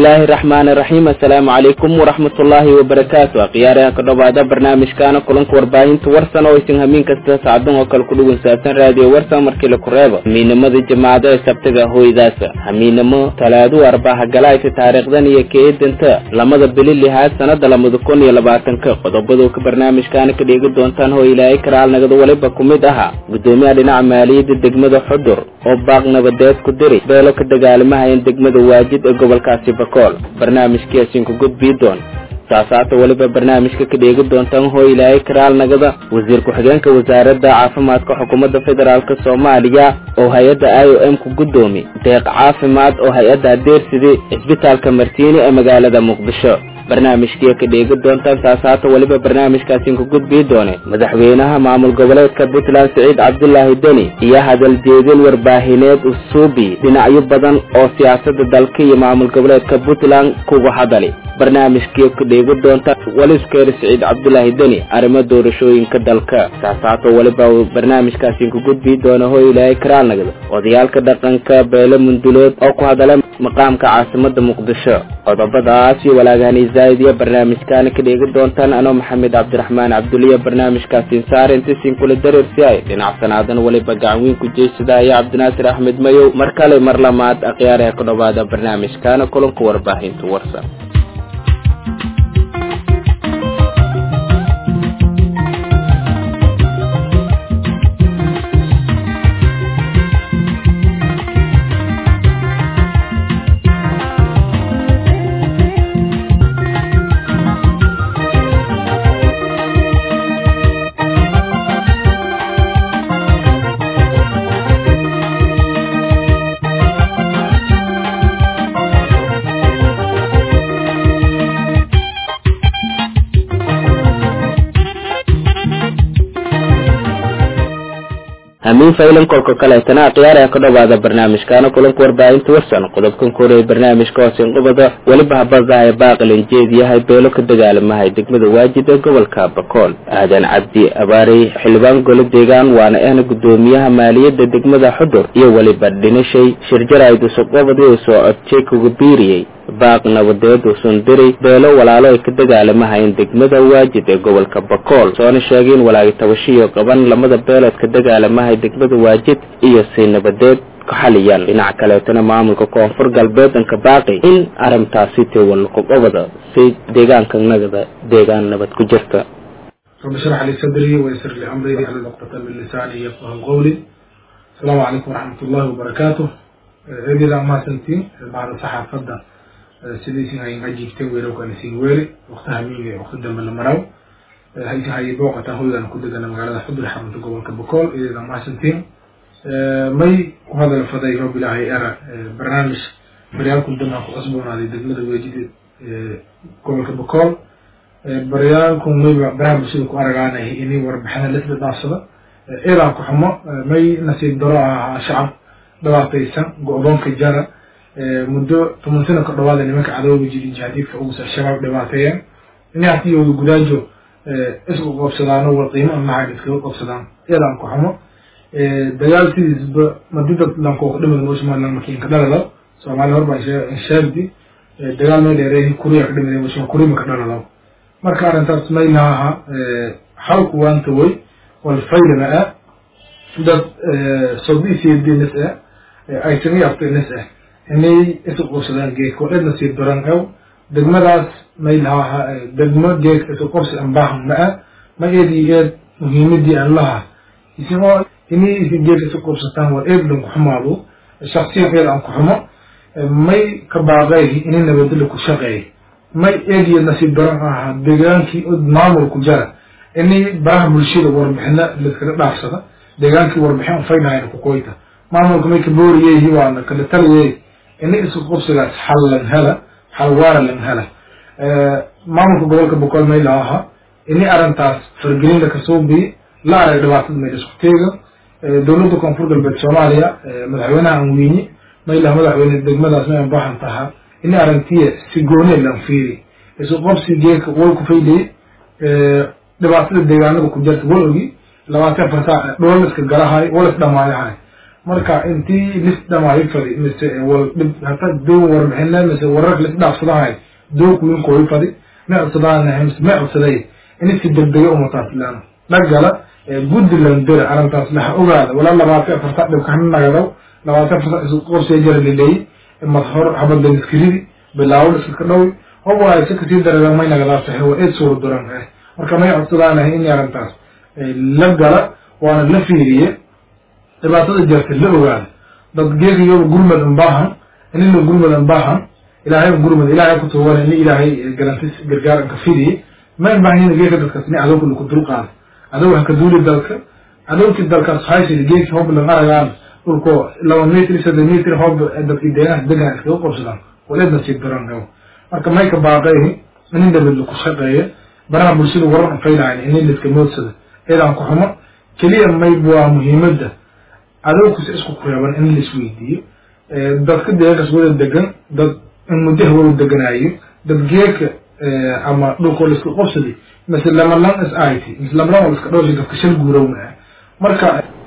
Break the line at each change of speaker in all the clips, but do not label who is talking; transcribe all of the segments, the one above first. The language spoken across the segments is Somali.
bismillaahi raxmaani raxiim assalaamu calaykum waraxmatullaahi wabarakaatu akhyaaraha ka dhowaada barnaamijkaana kulanka warbaahinta warsan oo isin hamiin kasta saacadan oo kale ku dhugunsaabsan raadiyo warsan markii laku reebo hamiinimada jamaacado ee sabtiga hooydaasa hamiinimo talaadu arbaha galaayta taariikhdan iyo keedanta lamada bili lixaad sanada lamada kun iyo labaatanka qodobadu ka barnaamijkaana ka dheegi doontaan hoo ilaahay karaal nagada waliba ku mid ahaa gudoomiyaha dhinaca maaliyadda degmada xudur oo baaq nabadeed ku diri beelo ka dagaalamahayan degmada waajid ee gobolkaasi bakool barnaamijkii asiinku gudbii doon saasaata weliba barnaamijka ka dheegi doontaan hoo ilaahay karaal nagada wasiir ku-xigeenka wasaaradda caafimaadka xukuumadda federaalk soomaaliya oo hay-adda i o m ku guddoomi deeq caafimaad oo hay-adda adeersidii cisbitaalka martiini ee magaalada muqdisho barnaamijkiia ka dheegi doontaan saasaata weliba barnaamijkaasiinku gudbii doone madaxweynaha maamul goboleedka puntland siciid cabdulaahi deni iyo hadal jeedin warbaahineed usuubi dhinacyo badan oo siyaasada dalka iyo maamul goboleedka puntland kuga hadali barnaamijkiia ka dheegi doontaan waliskeer siciid cabdulaahi deni arrimo doorashooyinka dalka saasaato weliba barnaamijkaasiinku gudbii doona hoo ilaahay karaalnagda odayaalka dhaqanka beelo mundulood oo ku hadala maqaamka caasimada muqdisho qodobadaas iyo walaagahani zaaid iyo barnaamijkaana ka dheegi doontaan anoo maxamed cabdiraxmaan cabduliya barnaamijkaasiin saare intiisiin kula dareersi ay dhinacsanaadana weliba gacanweyn ku jeysada iyo cabdinaasir axmed mayow mar kale mar lamaad akhyaaraha ka dhowaada barnaamijkaana kulanka warbaahinta warsan hamiin faylan kolka kaleetana akhyaaraha ka dhowaada barnaamijkaana kulanka warbaahinta warsan qodobkan koreey barnaamijka hoosin qubada weliba habadaha baaqilin jeed yahay beelo ka dagaalamahay degmada waajid ee gobolka bakool aadan cabdi abaarey xildhibaan golo deegaan waana ahna gudoomiyaha maaliyadda degmada xudur iyo weliba dhinishay shirjaraydusaqobadii uu soo codjay kuga biiriyey baaq nabadeed uusan diray beelo walaalo ay ka dagaalamahayn degmada waajid ee gobolka bakool soona sheegay in walaagi tabashiyo qaban lamada beelood ka dagaalamahay degmada waajid iyo si nabadeed ku xaliyaan dhinaca kaleetana maamulka koonfur galbeed anka baaqi in arrintaasi tewalqobobada si deegaanka nagada deegaan nabad ku jirta
رب اشرح لي صدري ويسر لي امري واحلل عقدة من لساني يفقه قولي السلام عليكم ورحمة الله وبركاته هذه ما سنتين بعد صحة فضة sidiisin ay nga jiigtay weelowkana siin weeli waktaha miiga wakti dambe la maraw hayka hay booqataan hoygaan ku degana magaalada xudur xarunta gobolka bakool iyaga mahadsantiin may ku hadal faday roob ilaahay era barnaamij baryaalku damaha ku cusboonaaday degmada weejida gobolka bakool baryaalku mayba baraha bulshada ku aragaanay inay warbixina lisla dhaafsada eedaan ku xumo may nasiib daro ahaa shacab dhawaataysan go-doonka jara muddo toban sano ka dhawaada nimanka cadowga jiri jihadiidka ugusa shabaab dhibaateeyeen inay hatiyooda gudaajo isku qabsadaano war qiimo amaha iskaga qabsadaan eedaan ku xumo dagaal sidiisba madida lankooka dhimada noo somaliland markii inka dhalalo soomaaliya horbaa sheegdi dagaal may dheereehi kuriya ka dhimada mushma kurima ka dhalalo marka arrintaas may lahaha xalku waanta way walfaylana ah dad sodisiyadenas ah ay sami aftenas ah inay isu qabsadaan geedka waa idna sii daran ew degmadaas may lahaa degmo geedka isu qabsi an baahan ma ah ma eed iyo eed muhiimadii aan laha isagoo inay isi geedka isu qabsataan war eed lanku xumaado shaksiyan eed aan ku xumo may ka baaqay inay nabadelo ku shaqeey may eed iyo nasiib daran ahaa deegaankii maamulku jara inay baraha bulshada warbixina laskaga dhaafsada deegaankii warbixin faynahayn ku koyta maamulka may ka booriyeyi waana kala taliyey ini isku qabsigaas xal lan hela xal waara lan hela maamulka gobolka boqol may laha ini arrintaas fargelinda kasoo biyi la arag dhibaatada may isku teega dowladda koonfur galbeed soomaaliya madaxweynaha aan weyni may laha madaxweyne degmadaas may baahan taha ini arrintiya si gooni lan fiiri isku qabsi geeka wal ku faydayey dhibaatada deegaanada ku jirta wal ogi labaatan farsaa dhooliska galahay wal is dhamaayahay marka intii lis dhamaayo fadi mise wal dhib hata doo warbixinle mise wararka lis dhaafsadahay doo kuwin kooyi fadi ma codsadaan mise ma codsaday in si degdega umataas laan dhagala puntland bere arrintaas laha ogaada walaa labaatan afarta dhibkana nagadaw labaatan afarta isu qorsee jara lileeyi madhor habadla liskiridi bilaawo liska dhawi hoba si kasii darada may nagadaas tahay waa eed suura duran eh marka may codsadaanahay in arrintaas la gala waana la fiiriye dhibaatada jirta la ogaada dad geegiyoba gurmad unbaahan inina gurmad unbaahan ilaahay gurmad ilaahay ku tuugan ini ilaahay garantis gargaar anka fidiye ma baahnina geeka dadkaas ini adowka laku dulqaada adow hanka duuli dalka adowkii dalkaas haysida geeki hob lan aragaan dhulko laba mitr saddex mitr hob dadkii deegaanka degan iskaga qabsadaan waleedna sii daran marka may ka baaqayhi inin dabad laku shaqeeya baraha bulshada waran faylahayn inin liska moodsada eedaan ku xumo keliya may waa muhiimadda adowkasi isku kureeban in laisweydiiyo dadka deegaankaas wada degan dad in muddaha wada deganaayo dad geeka ama dhulkoo laiska qabsaday mise lamalan is it mise lamalan waa iska dhowrsi dadka shal guurowna ah marka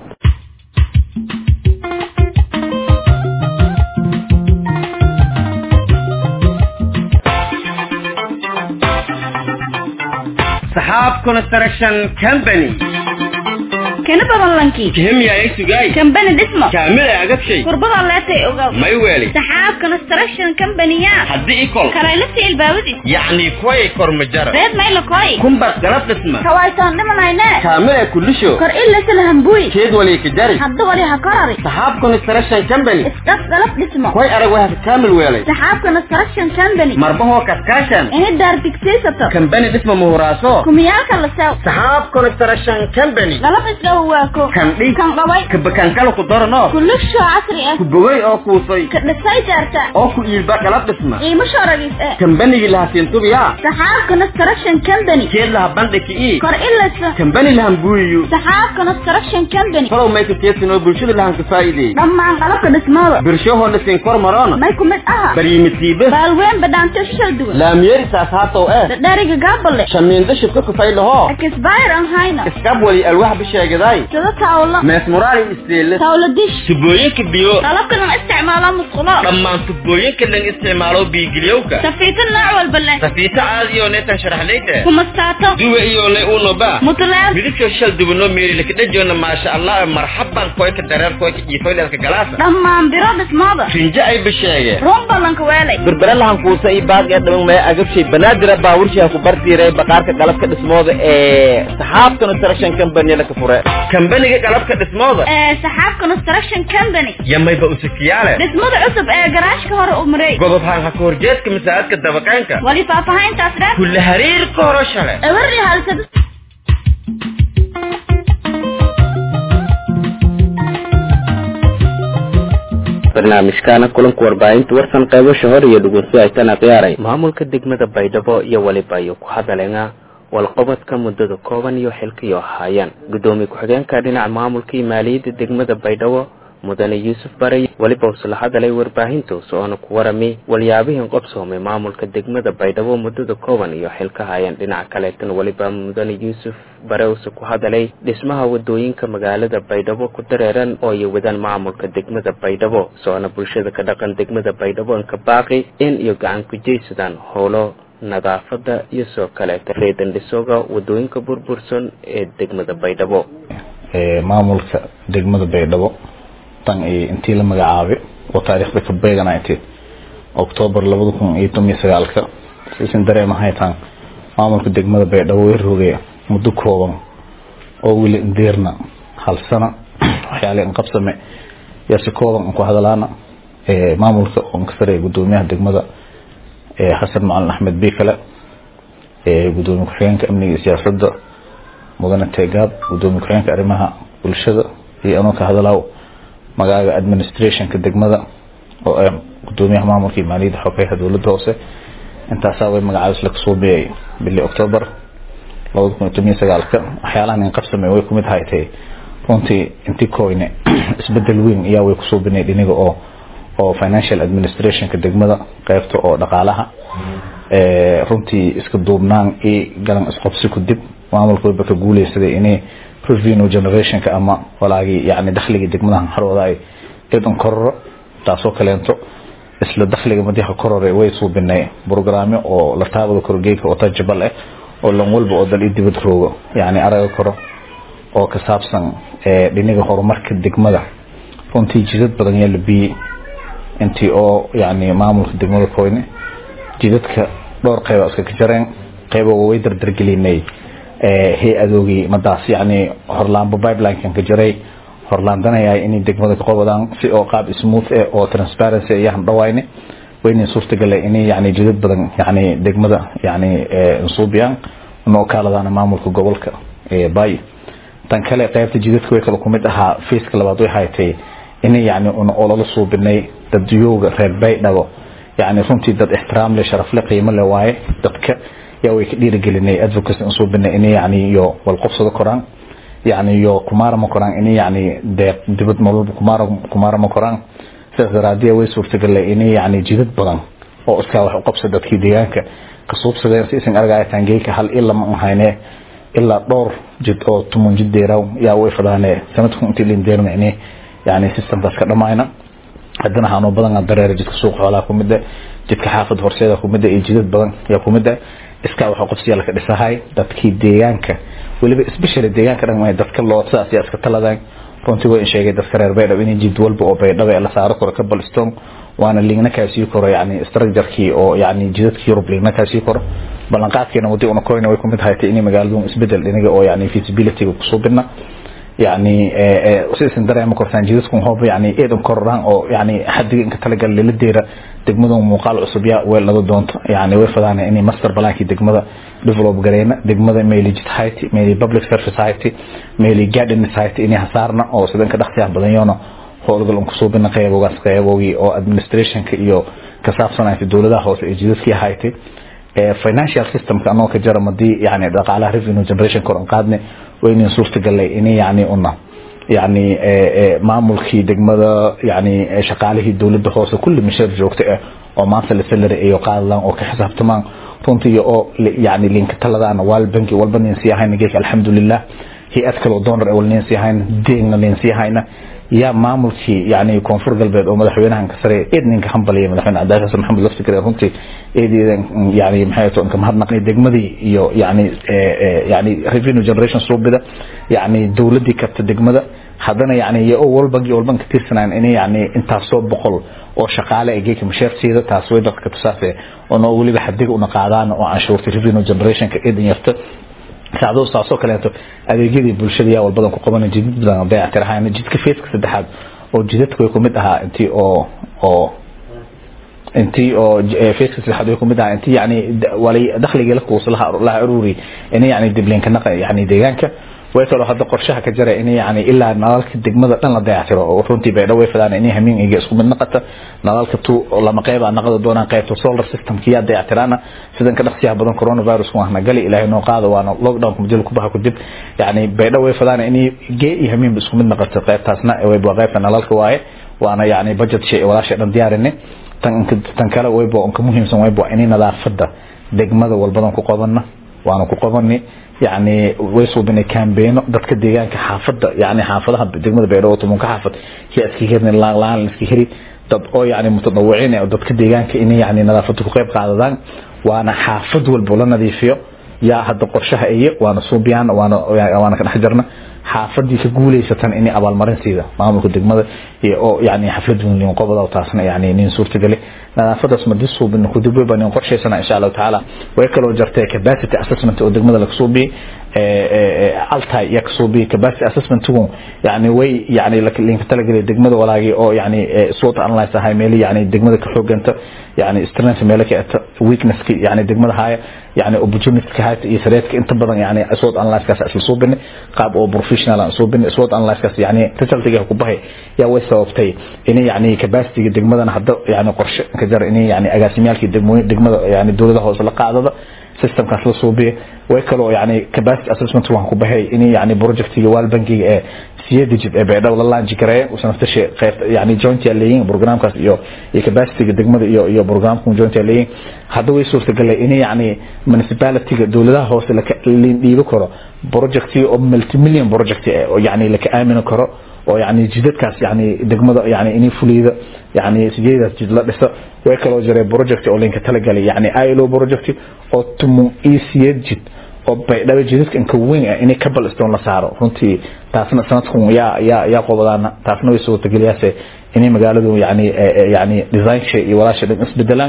saxaab construction company
kana badan lankii
kihimya ay sugay
kambani dhismo
kaamil ay agabshay
kurbada leetay ogaw
may weeli
saxaab construction company-ya
haddii ikol
karaylasi ilbaabadis
yacni kuway kormajara
reed mayla koy
kumbas galab dhisma
kawaytaan dhimanayne
kaamil ay kulisho
kor ilasala hambuy
keed wali ka jari
hadda wali ha korari
saxaab construction company
isdhaf galab dhismo
kuway arag waxa kaamil weelay
saxaab construction company
marbahoo kaskaashan
ini daar digsiisato
kambani dhisma muhuraaso
kumiyaalka la sew
saxaab construction company
galab isdhaw waako
kan dhi
kan qabay
kabakankala ku darano
kulusho casri ah
ku bogay oo kuusay
ka dhisay daarta
oo ku iilba galab dhisma
qiimo shoragis eh
kambanigii laha siintubiya
saxaab construction company
keed laha bandhiki ii
kor ilasa
kambani lahan buuyiyo
saxaab construction company
falow mayka keedsin oo bulshada lahan ka faa'iideey
dhammaan qalabka dhismada
birshahoo dhisin kor maroona
may ku mid aha
baryimitiibe
baalween badhaanto shishal duwan
laamyeeri saashaatow eh
dhadhariga gaabale
shamiindo shibka kufay lahoo
akisbayr an hayno
iskab wali alwax bisheegaday
sida tawlo
meesmuraali isteele
tawlo dish
tubooyinka biyo
qalabka lan isticmaalo musqulo
dhammaan tubooyinka lan isticmaalo biigiliyowka
safiito nooc walba leh
safiito caadiyo neetan sharaxlayte
kumastaato
duwe iyo le unoba
mutleeb
midabkoo shal dubano meeri lakadhajoona maasha allah marxaban koyka dareer koyka jiifoyleelka galaasa
dhammaan biro dhismada
rinjo ay bisheege
run ballanka weelay
berbere lahan kuusa i baaqee dhaman maya agabshay banaadira baaburshiha ku bartiiray baqaarka qalabka dhismooda ee saxaab construction company laka fure kambaniga qalabka dhismooda
ee saxaab construction company
yamayba usikiyaale
dhismada cusub ee garaashka hore u mareey
gobob haan haka horjeedka masaajidka dabaqaanka
wali faahfaahintaas dheer
kulle hariirka horo shale
ewerri halsad
barnaamijkaana kulanka warbaahinta warsan qaybasha hor iyo dhegeysto aytana ciyaaray maamulka degmada baydhabo iyo waliba ayuu ku hadaleena walqabadka muddada kooban iyo xilkiyo ahaayeen guddoomiye ku-xigeenka dhinaca maamulka iyo maaliyadda degmada baydhabo mudane yuusuf barey weliba usla hadalay warbaahinta soona ku warami walyaabihii qabsoomay maamulka degmada baydhabo muddada kooban iyo xilka haayeen dhinaca kaleetan weliba mudane yuusuf bare use ku hadalay dhismaha wadooyinka magaalada baydhabo ku dareeran oo ay wadaan maamulka degmada baydhabo soona bulshada ka dhaqan degmada baydhabo inka baaqi in iyo gacan ku jeysadaan howlo nadaafada iyo soo kaleeta reedan dhisooga wadooyinka burbursan ee degmada baydhabo
maamulka degmada baydhabo tan iyo intii la magacaabay oo taariikhda ka beegana intii octoobar labada kun iyo toban iyo sagaalka sisin dareemahay tan maamulka degmada baydhabo way rogay muddo kooban oo weli indeerna hal sana waxyaale inqabsame yaa si kooban ku hadalaana maamulka oon ka saraya gudoomiyaha degmada xasan macalin axmed bikale gudoomiye ku-xigeenka amniga iyo siyaasadda mudane tegaab gudoomiye ku-xigeenka arrimaha bulshada iyo anoo ka hadalaaw magaaga administrationka degmada oo ah gudoomiyaha maamulka iyo maaliyadda xogeyaha dowladda hoose intaasaa way magacaabis laga soo biyay bili octoobar labada kun iyo toban iyo sagaalka waxyaalahan in qabsamay way kumid haytay runtii intii koyne isbedel weyn ayaa way kusoo binay dhiniga oo oo financial administrationka degmada qeybta oo dhaqaalaha runtii iska duubnaan i galan isqobsi ku dib maamulka wayba ka guuleysaday inay revenue generationka ama walaagii yani dakhligii degmadahan harooda ay idan kororo taasoo kaleento isla dakhliga madiha korore way suubinay programme oo la taabada korgeeka oo tajabal ah oo lan walba oo dal i dibad roogo yani araga koro oo ka saabsan dhiniga horumarka degmada runtii jidad badan yaa la biyey intii oo yani maamulka degmada koyne jidadka dhowr qeyba iska ka jareen qeyboga way dardargelinay hay-adoogii madaas yani horlaanba pipeline-kan ka jaray horlaandanaya inay degmada ka qobadaan si oo qaab smooth eh oo transparency ayaan dhawayne wayna suurtagala inay yani jidad badan yani degmada yani nsuubiyaan noo kaaladaan maamulka gobolka bay tan kale qaybta jidadka way kala kumid ahaa faceka labaad way haytay inay yani un olala suubinay dadiyooga reer baydhabo yani runtii dad ixtiraam le sharaf le qiimo le waaye dadka yaa way ka dhiirigelinay advocacy nsuubinay inay yani iyo walqobsado koraan yani iyo kumaarama koraan inay yani deeq dibad nololba kumaar kumaarama koraan sidaas daraadiya way suurtagalay inay yani jidad badan oo iskaa wax uqabsa dadkii deegaanka kasuubsadeen si isan argaya taangeyka hal ilama ahayne ilaa dhowr jid oo tumun jid deeraw yaa way fadaane sanadku intii lin deermicni yani systemkaas ka dhamayna haddana haanoo badan dareera jidka suuq xoolaha kumida jidka xaafad horseeda kumida iyo jidad badan yaa kumida iskaa waxa qofsiya laka dhisahay dadkii deegaanka weliba especially deegaanka dhan dadka loodsaas yaa iska taladaan runtii way sheegay dadka reer baydhabo inay jid walba oo baydhabo la saaro karo ka balstone waana liigna kaasii koro yani structurekii oo yani jidadkii yurub liigna kaasii koro ballanqaadkeena wadii una koyna way kumid haytay inay magaaladu isbedel dhiniga oo yani feasibilityga kusoo bidna yani sidaisan dareema kortaan jidadku hooba yani eedan kororaan oo yani xadiga inka talagal lala deera degmadu muuqaal cusub yaa weelada doonto yani way fadaan inay master balaankii degmada develop gareyna degmada meeli jid hayti meeli public service hayti meeli garden hayti inay hasaarna oo sidan ka dhaqsiyaha badan yoona howlgal un kusoo bina qeybogaas qeybogii oo administrationka iyo ka saabsanaysa dowladaha hoose ee jidadkii haytay financial systemka anoo ka jara madii yani dhaqaalaha revenue generation kor an qaadne waynin suurtagalay inay yani una yani maamulkii degmada yani shaqaalihii dowladda hoose kulli misheer joogta ah oo maanta la salary iyo qaadadaan oo ka xisaabtamaan runtii oo yani linka taladaan waal banki walba nin sii ahayna geeka alxamdulilah hay-ad kaloo donor wal nin sii ahayna deegna nin sii ahayna yaa maamulkii yani koonfur galbeed oo madaxweynahan ka sare eed ninka hambaliya madaxweyne cabdi xasan maxamed laftikare runtii eedeedan yani maxay to inka mahadnaqnay degmadii iyo yani yani revenue generation suubida yani dowladii karta degmada haddana yani iyo walbangi walban ka tirsanaan inay yani intaasoo boqol oo shaqaale ay geeka masheersiida taas way dadka tusaase oo noo weliba xadiga una qaadaan oo canshuurta revenue generationka eedan yarta saacado saasoo kaleeto adeegyadii bulshada yaa walbadan ku qaban jidad badan dayactirahaan jidka feeska saddexaad oo jidadku way kumid ahaa intii oo oo intii oo feeska saddexaad way kumid ahaa intii yani walay dakhligii la kuusa laha ururi inay yani diblinka naqa yani deegaanka way kaloo hadda qorshaha ka jara inay yani ilaa nalalka degmada dhan la dayactiro oo runtii baydho way fadaan inay hamiin iga isku mid naqata nalalka tu lama qeyba naqada doonaan qeybta solar systemka yaa dayactiraana sidan ka dhaqsiyaha badan coronavirus waana gali ilaahay noo qaada waana lockdown muddo ku baxa kadib yani baydho way fadaan inay gee iyo hamiin isku mid naqato qeybtaasna way waa qeybta nalalka waaye waana yani budget shay walaashay dhan diyaarinay tan tan kale wayba onka muhiimsan wayba inay nadaafada degmada walbadan ku qabana waana ku qabani يعني ويسو بين كامبين dadka deegaanka xaafada yani xaafadaha degmada beerood tumunka xaafad ki aski hirn laan laan iski hiri dad oo yani mutadawiciin oo dadka deegaanka inay yani nadaafada ku qayb qaadadaan waana xaafad walba la nadiifiyo yaa hadda qorshaha iyo waana suubiyaan waana waana ka dhex jirna xaafadii ka guuleysatan inay abaalmarin siida maamulka degmada iyo oo yani xaflad weyn qobada taasna yani nin suurtagali nadaafadaas ma disuu bin ku dib baan qorsheysana insha Allah taala way kala jartay capacity assessment oo degmada la soo bi ee alta ya soo bi capacity assessment tuu yani way yani la linka talagalay degmada walaagi oo yani soo analyze ahay meel yani degmada ka xooganta yani strength meel ka weakness yani degmada haya yani opportunity ka hayta iyo sareedka inta badan yani soo analyze kaas asal soo bin qaab oo professional soo bin soo analyze kaas yani resultiga ku bahay ya way sababtay in yani capacity degmadana hadda yani qorshe ka jar in yani agaasimyaalkii degmada yani dawladaha hoose la qaadada systemkaas la suubiye way kaloo yani capacity assessment waxaan ku baxay in yani projectiga waal bankiga ee siya digit ee beedhow la laanji gareeya uusan naftashi qayb yani joint yaa leeyihin programkaas iyo iyo capacityga degmada iyo iyo programka joint yaa leeyihin hadda way suurtagalay in yani municipalityga dowladaha hoose laka dhiibi karo projectiga oo multimillion project eh oo yani laka aamini karo oo yani jidadkaas yani degmada yani inay fuliyda yani sideedaas jid la dhiso way kaloo jiray project oo linka talagalay yani ilo project oo tumu easier jid oo baydhabo jidadka inka weyn ah inay kabal stone la saaro runtii taasna sanadkun yaa yaa yaa qobadaana taasna way suurtageliyaase inay magaaladu yani yani designsha iyo walaasha dhan isbedelaan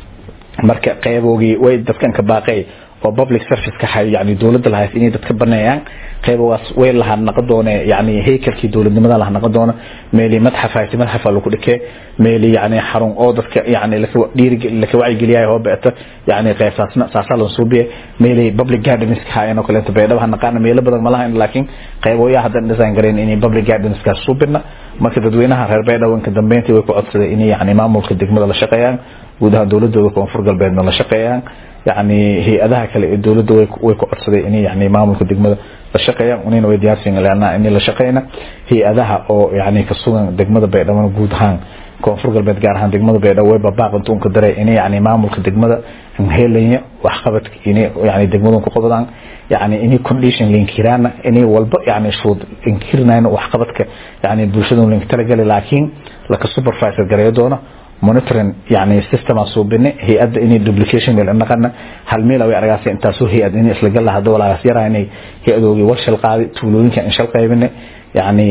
marka qeyboogii way dadkan ka baaqay oo public service ka hay yani dowladda lahayd inay dadka baneeyaan qeybogaas way lahaa naqon doone yani heykalkii dowladnimada lahaa naqon doona meeli madxaf hayti madxafa lagu dhikee meeli yani xarun oo dadka yani laka dhiiri laka wacyigeliyaay oo beeta yani qeybtaasna saasaa loo suubiye meeli public gardens ka haayeen oo kaleeto beedhabaha naqaana meelo badan ma lahayn laakiin qeyboyaa haddan design gareyn inay public gardens kaas suubina marka dadweynaha reer beedhaw inka dambeyntii way ku codsaday inay yani maamulka degmada la shaqeeyaan guud ahaan dowladooda koonfur galbeedna la shaqeeyaan yani hay-adaha kale ee dowladda way way ku codsaday inay yani maamulka degmada la shaqeeyaan unina way diyaarsiin leanaa inay la shaqeyna hay-adaha oo yani ka sugan degmada baydhabo guud ahaan koonfur galbeed gaar ahaan degmada baydhabo way babaaq intuunka daray inay yani maamulka degmada helaya waxqabadka inay yani degmadu ku qabadaan yani inay condition linkiraana inay walba yani shuruud linkirnayna waxqabadka yani bulshadu link talagali laakiin laka supervisor gareeyo doono monitoring yani system suubine hay-adda inay duplication meel naqana hal meel way argaasay intaasoo hay-ad inay isla gal lahado walaagaas yaraa inay hay-adoogii war shal qaaday tuulooyinka in shal qaybine yani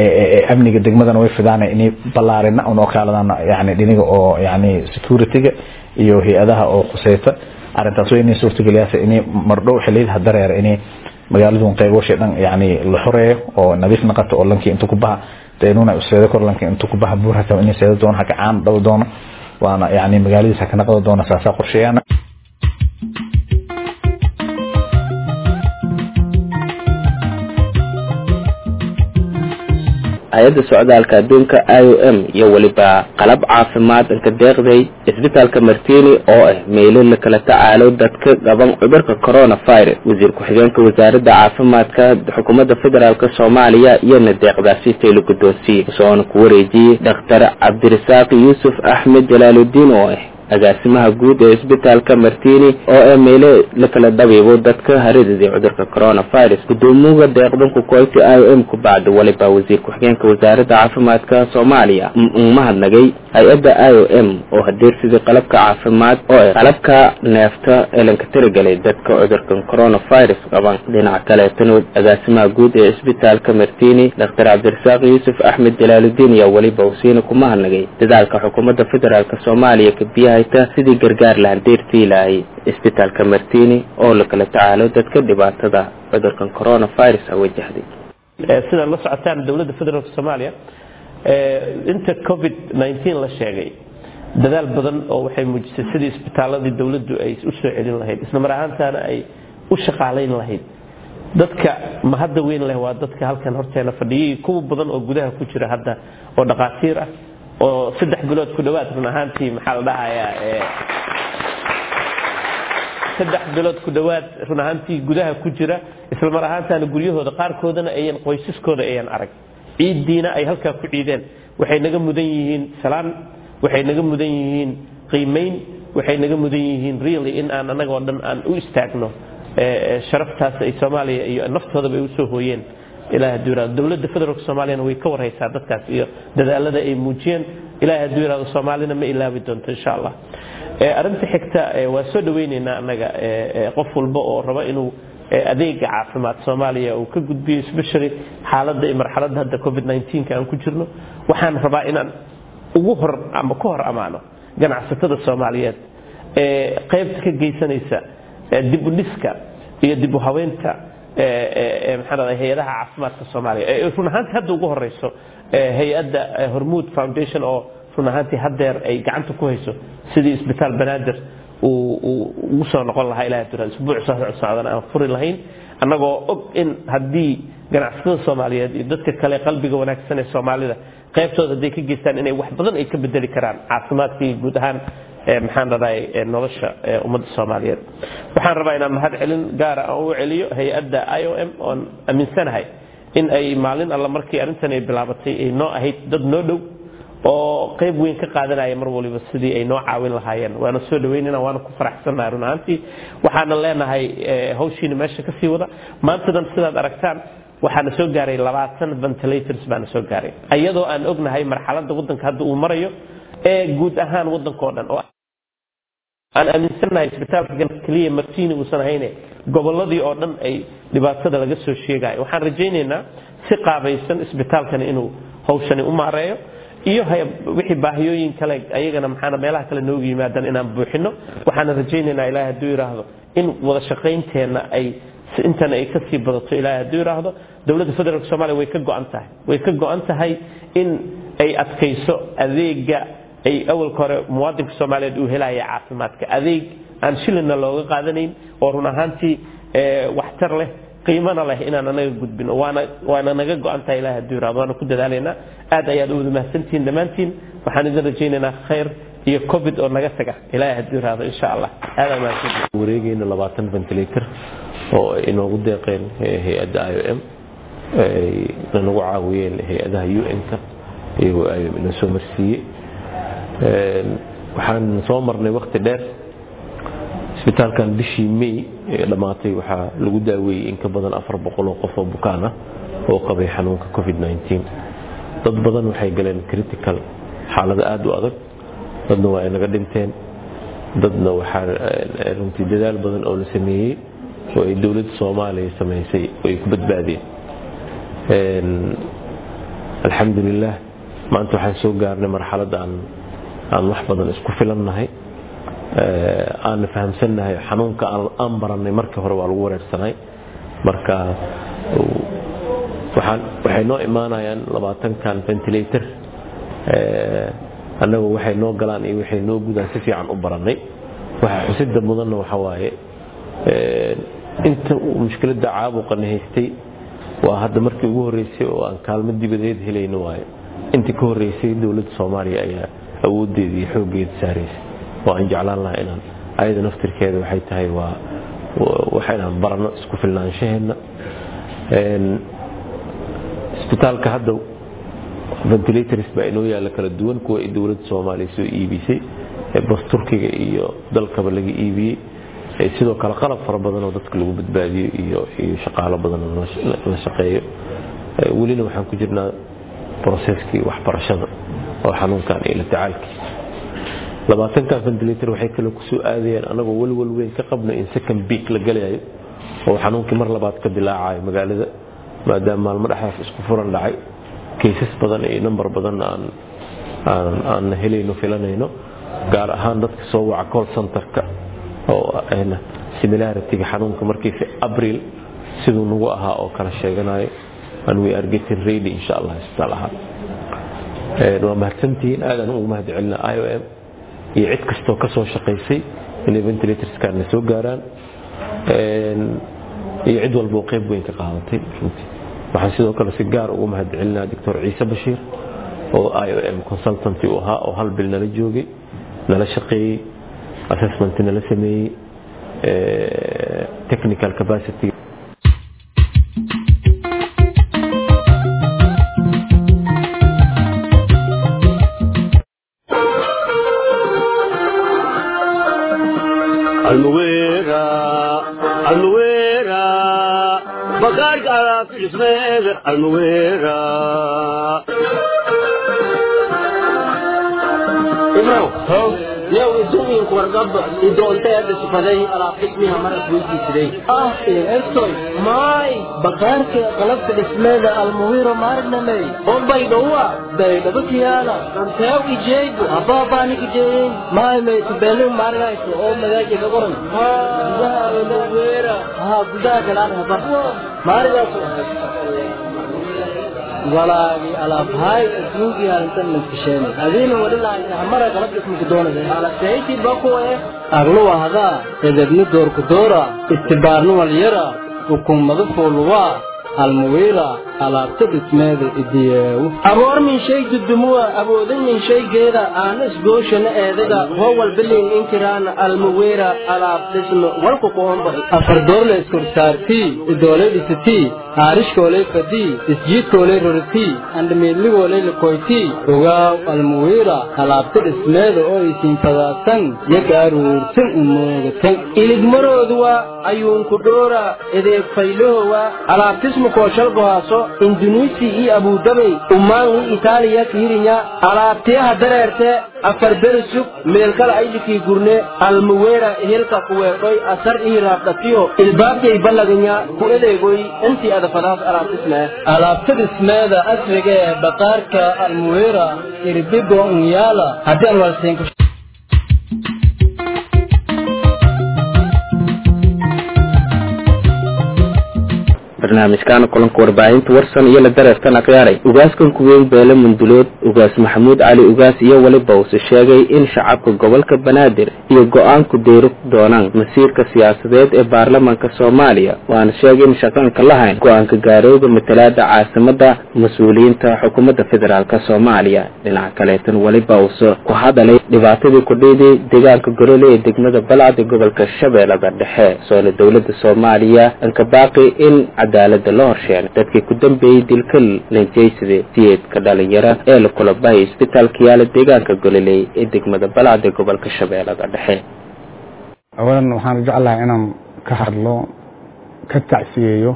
amniga degmadana way fidaana inay ballaarina un oo kaaladaan yani dhiniga oo yani securityga iyo hay-adaha oo khuseyta arrintaas way inay suurtageliyaasa inay mardhow xiliyadaha dareer inay magaaladun qeyboshay dhan yani la xoreeyo oo nadiif naqato oo lankii inta ku baha deenuna useedo kor lanka inta ku baha buur hata inay seedo doono haka caan dhaw doono waana yani magaaladiisa haka naqdo doono saasaa qorsheeyana
hay-adda socdaalka adduunka i o m iyo weliba qalab caafimaad inka deeqday isbitaalka martini oo ah meelo la kala tacaalo dadka qaban cudurka coronavirus wasiir ku-xigeenka wasaaradda caafimaadka xukuumadda federaalk soomaaliya iyona deeqdaasi taylo guddoonsiye soona ku wareejiyey dhakhtar cabdirasaaq yuusuf axmed jalaaludiin oo ah agaasimaha guud ee isbitaalka martini oo ee meele la kala dhabiibo dadka haridadii cudurka coronavirus gudoomiyaha deeqdanku koyti i o m ku bacda waliba wasiir ku-xigeenka wasaaradda caafimaadka soomaaliya umahadnagay hay-adda i o m oo hadeersidii qalabka caafimaad oo ah qalabka neefta ee lanka tirigalay dadka cudurkan coronavirus qaban dhinaca kaleetana agaasimaha guud ee isbitaalka martini doctor cabdirasaaq yuusuf axmed jalaaludiin ayaa weliba usiina kumahadnagay dadaalka xukuumadda federaalk soomaaliya kabiyaha sidii gargaar lahan deertii lahay isbitaalka martini oo la kala tacaalo dadka dhibaatada cudurkan coronavirus a wajahday
sidaad la socotaan dowladda federaalk soomaaliya inta covid nteen la sheegay dadaal badan oo waxay muujisay sidii isbitaaladii dowladdu ay u soo celin lahayd isla mar ahaantaana ay u shaqaalayn lahayd dadka mahadda weyn leh waa dadka halkan horteena fadhiyay kuwa badan oo gudaha ku jira hadda oo dhaqaatiir ah oo saddex bilood ku dhawaad run ahaantii maxaa la dhahayaa saddex bilood ku dhawaad run ahaantii gudaha ku jira isla mar ahaantaana guryahooda qaarkoodana ayan qoysaskooda ayan arag ciiddiina ay halkaa ku ciideen waxay naga mudan yihiin salaan waxay naga mudan yihiin qiimayn waxay naga mudan yihiin really in aan annagoo dhan aan u istaagno sharaftaas ay soomaaliya iyo naftoodaba ay usoo hooyeen ilaah hadduu yiraahdo dowladda federaalka soomaaliyana way ka warhaysaa dadkaas iyo dadaalada ay muujiyeen ilaah hadduu yiraahdo soomaalina ma ilaabi doonto insha allah arrinta xigta waa soo dhawaynaynaa annaga qof walba oo raba inuu adeega caafimaad soomaaliya uu ka gudbiyo especially xaaladda iyo marxaladda hadda covid 19 aan ku jirno waxaan rabaa inaan ugu hor ama ka hor amaano ganacsatada soomaaliyeed ee qaybta ka geysanaysa dib u dhiska iyo dib u habeynta maxaa hay-adaha caafimaadka soomaaliya ee run ahaantii hadda ugu horeyso hay-adda hormuud foundation oo run ahaantii haddeer ay gacanta ku hayso sidii isbitaal banaadir ugu soo noqon lahaa ilaha tura isbuuc soo socdana aan furi lahayn annagoo og in haddii ganacsatada soomaaliyeed iyo dadka kale qalbiga wanaagsan ee soomaalida qaybtooda hadday ka geystaan inay wax badan ay ka bedeli karaan caafimaadka iyo guud ahaan maxaan dhadahay nolosha ummadda soomaaliyeed waxaan rabaa inaan mahad celin gaara aan u celiyo hay-adda i o m oon aaminsanahay in ay maalin alla markii arrintan ay bilaabatay ay noo ahayd dad noo dhow oo qayb weyn ka qaadanaya mar waliba sidii ay noo caawin lahaayeen waana soo dhaweynana waana ku faraxsannahay run ahaantii waxaana leenahay hawshiina meesha kasii wada maantadan sidaad aragtaan waxaana soo gaaray labaatan ventilators baana soo gaaray iyadoo aan ognahay marxaladda waddanka hadda uu marayo ee guud ahaan waddanka oo dhan oo aan aaminsannahay isbitaalka keliya martiini uusan ahayne gobolladii oo dhan ay dhibaatada laga soo sheegayo waxaan rajaynaynaa si qaabaysan isbitaalkani inuu hawshani u maareeyo iyo wixii baahiyooyin kale ayagana maxaana meelaha kale noogu yimaadaan inaan buuxino waxaana rajaynaynaa ilaahay hadduu yidhaahdo in wada shaqaynteenna ay intan ay kasii badato ilaahay hadduu yidhaahdo dowladda federaalk soomaaliya way ka go'an tahay way ka go'an tahay in ay adkayso adeega ay awalka hore muwaadinka soomaaliyeed uu helaya caafimaadka adeeg aan shilinna looga qaadanayn oo run ahaantii waxtar leh qiimana leh inaan anaga gudbino waana waana naga go'an tahay ilahay hadduu yirahdo waana ku dadaalaynaa aad ayaad u wada mahadsantihiin dhammaantiin waxaan idin rajaynaynaa khayr iyo covid oo naga taga ilahay hadduu yirahdo insha allah aad aa mahadsantihiin
wareegayna labaatan ventilator oo ay inoogu deeqeen hay-adda i o m nanagu caawiyeen hay-adaha un-ka iyagoo i o m ina soo marsiiyey waxaan soo marnay wakti dheer isbitaalkan bishii may ee dhammaatay waxaa lagu daaweeyey in ka badan afar boqol oo qof oo bukaan ah oo qabay xanuunka covid nteen dad badan waxay galeen critical xaalado aada u adag dadna waa ay naga dhinteen dadna waxaa runtii dadaal badan oo la sameeyey oo ay dowladda soomaaliya samaysay oo ay ku badbaadeen alxamdulilah maanta waxaan soo gaarnay marxalad aan aan wax badan isku filannahay aan fahamsannahay xanuunka aan barannay markii hore waa lagu wareersanay marka waxay noo imaanayaan labaatankan ventilator annagu waxay noo galaan iyo waxay noo gudaan si fiican u barannay waxa xusida mudanna waxa waaye inta uu mushkiladda caabuqana haystay waa hadda markii ugu horreysay oo aan kaalmo dibadeed helayno waaye intii ka horreysay dowladda soomaaliya ayaa awooddeeda iyo xooggeeda saaraysay oo aan jeclaan lahaa inaan ayada naftirkeeda waxay tahay waa waxa inaan baranno isku filnaanshaheenna isbitaalka hadda ventilators baa inoo yaalla kala duwan kuwa ay dowladda soomaaliya soo iibisay bas turkiga iyo dalkaba laga iibiyey sidoo kale qalab fara badan oo dadka lagu badbaadiyo iyo iyo shaqaalo badan oo la shaqeeyo welina waxaan ku jirnaa broseskii waxbarashada oo xanuunkan iyo la tacaalkiisa labaatankan ventilator waxay kale kusoo aadayeen anagoo walwal weyn ka qabno in second beak la galayo oo xanuunkii mar labaad ka dilaacayo magaalada maadaama maalmo dhexdaas isku furan dhacay kaysas badan iyo number badan aan aan aan helayno filanayno gaar ahaan dadka soo waca call centerka oo ayna similarity-ga xanuunka markiisa abril siduu nagu ahaa oo kala sheeganayo and we are getting ready insha allah isbitaal ahaan waa mahadsantihiin aadaan ugu mahad celina i o m iyo cid kastoo ka soo shaqaysay inay ventilatorskan soo gaaraan iyo cid walboo qayb weyn ka qaadatay runtii waxaan sidoo kale si gaar ugu mahad celinaa doctor ciise bashiir oo i o m consultanty u ahaa oo hal bil nala joogay nala shaqeeyey assessment nala sameeyey technical capacity
almuwera almuwera bakaarka alaabta dhismeeda almuwera
yow idumiinku wargaba idoonteeda sifaday alaab dhismiha maras weydiisiday ah estoy maay bakaarka qalabka dhismeeda almuwiro maarnamey ombay dhowa baydhaba kiyaala anteew ijeegu abaabaani ijeeyin maay maytubelu maargayso oo magaaji ka qoran gudaha almuwira ha gudaha galaan haba maargaaso walaagi alaabhaay adduunkii halintan maskisheen adiina wadhilahay hamara qalab dhismuku doonade alasayti bakuwe aglu wahdaa edebni doorku doora istibaarnu walyara hukumadu fuuluwaa almuwira alaabta dhismeeda idiyeewu aboor min shay dudumuwa aboodan min shaygeeda aana isgooshana eedaga howal bilin inkiraana almuwira alaab dhisme walku qoomba afardoorle iskorsaartii idooley dhisitii haarishkooley fadii isjiidkooley roritii andhamiidligooley likoytii ogaaw almuwira alaabta dhismeeda oo isiin fadaadsan yaga aruursan umoogatan iligmarooduwa ayuunku dhoora edeeg faylahowa alaabtismu kooshalgohaaso indunuisi iyo abudabay umaangi itaaliya kiirinya alaabtiyaha dareerte afar berisug meelkala aylikii gurne almuwera helka kuweedhoy asar ii raabdhatiyo ilbaabtay ballaganya ku edeegoy intii adafadaas alaabtismee alaabta dhismeeda asriga ee baqaarka almuwera irbigo unyaala haddii aan walseenka
barnaamijkaana kulanka warbaahinta warsan iyo la dareertan akhyaaray ugaaskan kuweyn beele mundulood ugaas maxamuud cali ugaas iyo weliba use sheegay in shacabka gobolka banaadir iyo go-aanku deyri doonaan masiirka siyaasadeed ee baarlamaanka soomaaliya waana sheegay in shaqaanka lahayn go-aanka gaarooda matalaada caasimada mas-uuliyiinta xukuumadda federaalk soomaaliya dhinaca kaleetan weliba use ku hadalay dhibaatadii kudhiidii deegaanka golole ee degmada balcad ee gobolka shabeellada dhexe soona dowlada soomaaliya ankabaaqi in cadaalada la horsheenay dadkii ku dambeeyey dilka lanjeysade siyeedka dhalinyaro ee la kula bahay isbitaalka yaala deegaanka gololey ee degmada balcad ee gobolka shabeellada dhexe
awalan waxaan jeclahay inaan ka hadlo ka tacsiyeeyo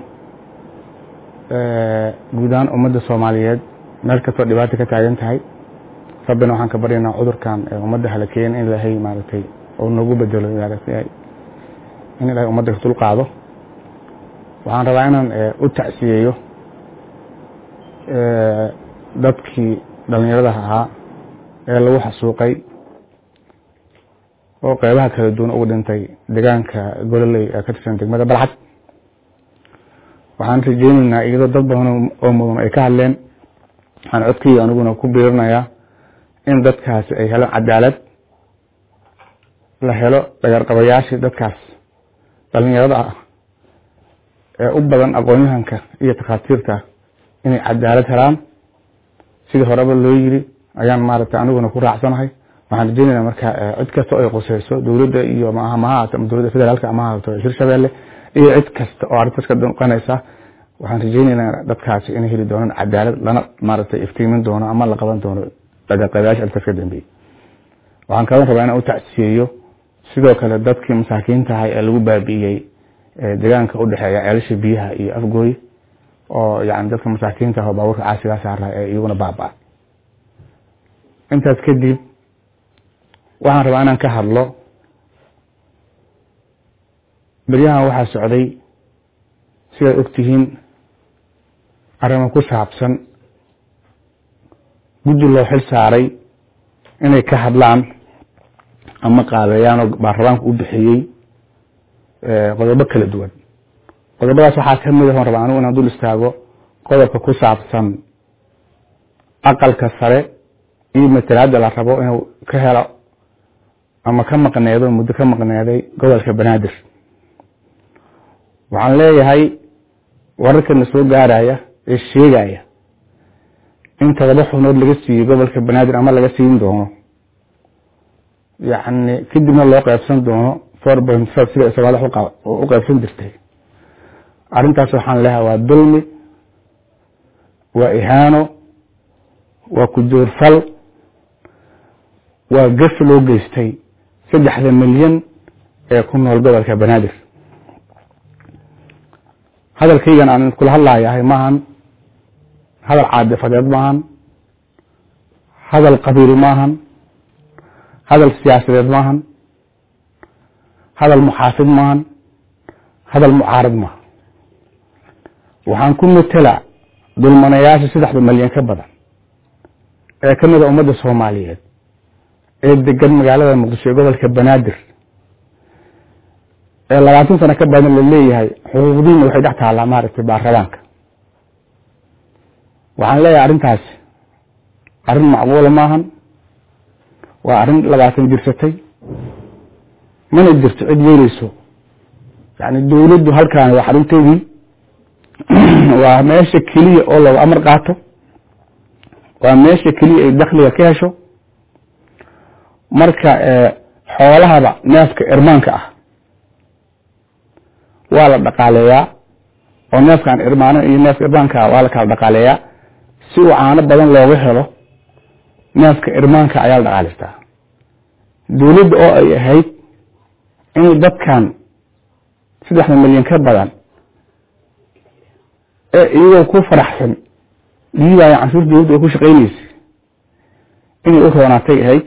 guud ahaan ummadda soomaaliyeed meel kastoo dhibaata ka taagan tahay rabbina waxaan ka baryaynaa cudurkan ee ummadda halakeeyan in ilaahay maaragtay oo noogu bedelo maaragtay in ilaahay ummadda ka dulqaado waxaan rabaa inaan u tacsiyeeyo dadkii dhalinyarada ahaa ee lagu xasuuqay oo qeybaha kala duwan ugu dhintay deegaanka gololey ee ka tirsan degmada balcad waxaan rajeyneynaa iyadoo dad badan oo mudan ay ka hadleen waxaan codkeyga aniguna ku biirinayaa in dadkaasi ay helaan cadaalad la helo dhagarqabayaashii dadkaas dhalinyarada ah ee u badan aqoon-yahanka iyo takhaatiirta inay cadaalad helaan sidii horeba loo yiri ayaan maaragtay aniguna ku raacsanahay waxaan rajeynaynaa marka cid kasta oo ay quseyso dowladda iyo maaha ma ahaato ama dowladda federaalka ama ahaato hirshabeelle iyo cid kasta oo arrintaas ka danqanaysa waxaan rajeynaynaa dadkaasi inay heli doonaan cadaalad lana maaragtay iftiimin doono ama la qaban doono dhagaqabayaasha arrintaas ka dambeeyey waxaan kaloo rabaa inaan u tacsiyeeyo sidoo kale dadkii masaakiinta ahay ee lagu baabi'iyey deegaanka u dhexeeya ceelasha biyaha iyo afgooy oo yani dadka masaakiinta ah oo baabuurka caasigaa saara ee iyaguna baaba intaas kadib waxaan rabaa inaan ka hadlo beryahan waxaa socday sidaad ogtihiin arrimo ku saabsan guddi loo xil saaray inay ka hadlaan ama qaabeeyaan oo baarlamaanku u bixiyey qodobo kala duwan qodobadaas waxaa ka mid ah on rabaa anigu inaan dul istaago qodobka ku saabsan aqalka sare iyo matalaada la rabo inuu ka helo ama ka maqneedo muddo ka maqneeday gobolka banaadir waxaan leeyahay wararkana soo gaaraya ee sheegaya in todoba xubnood laga siiyey gobolka banaadir ama laga siin doono yacni kadibna loo qeybsan doono four point five sida sagaal u qeybsan jirtay arrintaas waxaan leeyahay waa dulmi waa ihaano waa kujoorfal waa gaf loo geystay saddexda milyan ee ku nool gobolka banaadir hadalkaygan aan kula hadlayahay maahan hadal caadifadeed maahan hadal qabiil maahan hadal siyaasadeed maahan hadal muxaafid maahan hadal mucaarad maaha waxaan ku matela dulmanayaasha saddexda malyan ka badan ee ka mida ummadda soomaaliyeed ee degan magaalada muqdisho ee gobolka banaadir ee labaatan sano ka badan la leeyahay xuquuqdiina waxay dhex taallaa maaragtay baarlamaanka waxaan leeyahay arrintaasi arrin macquula maahan waa arrin labaatan jirsatay mana jirto cid yeeleyso yani dowladdu halkaan waa xarunteydii waa meesha keliya oo lagu amar qaato waa meesha keliya ay dakliga ka hesho marka xoolahaba neefka irmaanka ah waa la dhaqaaleeyaa oo neefkaan irmaano iyo neefka irmaanka ah waa la kala dhaqaaleeyaa si uu caano badan looga helo neefka irmaanka ayaa la dhaqaalaystaa dawladda oo ay ahayd inay dadkan saddexda milyan ka badan ee iyagoo ku faraxsan dhiibaya canshuur dawladda ay ku shaqaynaysay inay u roonaatay ahayd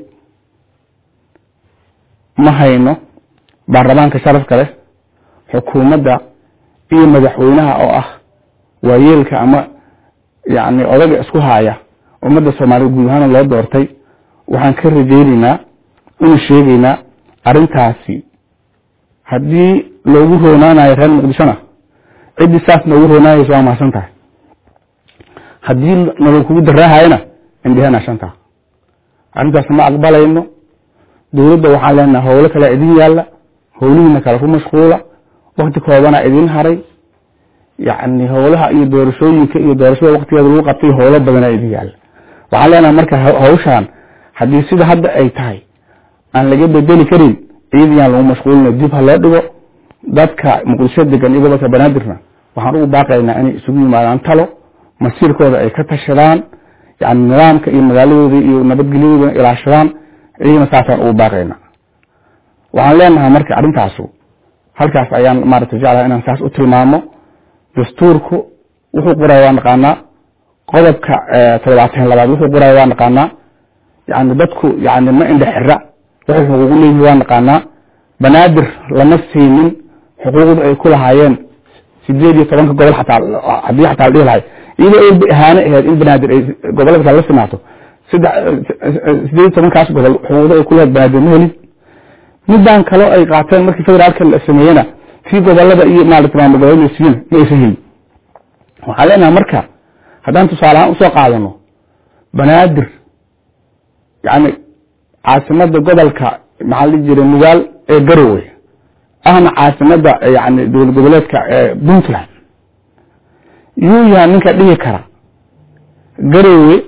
ma hayno baarlamaanka sharafka leh xukuumadda iyo madaxweynaha oo ah waayeelka ama yacni odaga isku haaya ummadda soomaaliyed guud ahaan loo doortay waxaan ka rajaynaynaa una sheegaynaa arrintaasi haddii loogu roonaanayo reer muqdishona ciddii saas noogu roonaanaysa waa mahadsan tahay haddii naloo kugu daraahayana indhehena shanta arrintaas ma aqbalayno dawladda waxaan leenahay howlo kale idin yaalla howlihiina kale ku mashquula wakti koobana idin haray yacni howlaha iyo doorashooyinka iyo doorashada waktigeeda lagu qabtay howlo badana idin yaalla waxaan leenahay marka hawshaan haddii sida hadda ay tahay aan laga bedeli karin iyadiyaan lagu mashquulina dib ha loo dhigo dadka muqdisho degan iyo gobolka banaadirna waxaan ugu baaqaynaa inay isugu yimaadaan talo masiirkooda ay ka tashadaan yani nidaamka iyo magaaladooda iyo nabadgelyadooda ilaashadaan iyagana saasaan ugu baaqaynaa waxaan leenahay marka arrintaasu halkaas ayaan maarata jeclaha inaan saas u tilmaamo dastuurku wuxuu qoraya waa naqaanaa qodobka toddobaatan labaad wuxuu qoraya waa naqaanaa yani dadku yani ma indhe xira waxay xuquuq leeyihi waa naqaanaa banaadir lama siinin xuquuqda ay ku lahaayeen sideed iyo tobanka gobol xataa haddii xataa la dhihi lahay iyadoo ay ahaane ahayd in banaadir ay gobolada kale la simaato saddex sideed iyo tobankaas gobol xuquuqda ay ku lahayd banaadir ma helin midaan kaloo ay qaateen markii federaalka la sameeyena tii gobolada iyo maarata maamul goboleed siiyana ma aysan helin waxaan leenahay marka haddaan tusaale ahaan usoo qaadano banaadir yani caasimada gobolka maxaa la jiray mugaal ee garowe ahna caasimada yani dowlad goboleedka puntland yuu yaha ninka dhihi kara garowe